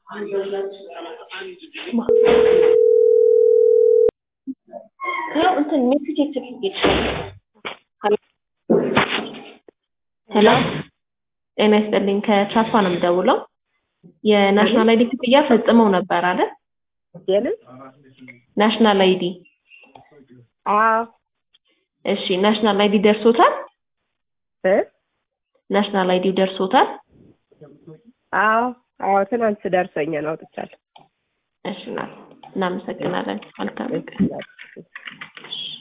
ያው እንትን ሜሴጅ የተልጌች ሄሎ ጤና ይስጥልኝ ከቻፓ ነው የምደውለው የናሽናል አይዲ ክፍያ ፈጽመው ነበር አይደል የምን? ናሽናል አይዲ አዎ እሺ ናሽናል አይዲ ደርሶታል እ ናሽናል አይዲው ደርሶታል አዎ አዎ ትናንት ደርሶኛል አውጥቻለሁ። እሺ ና እናመሰግናለን መልካም ቀን እሺ።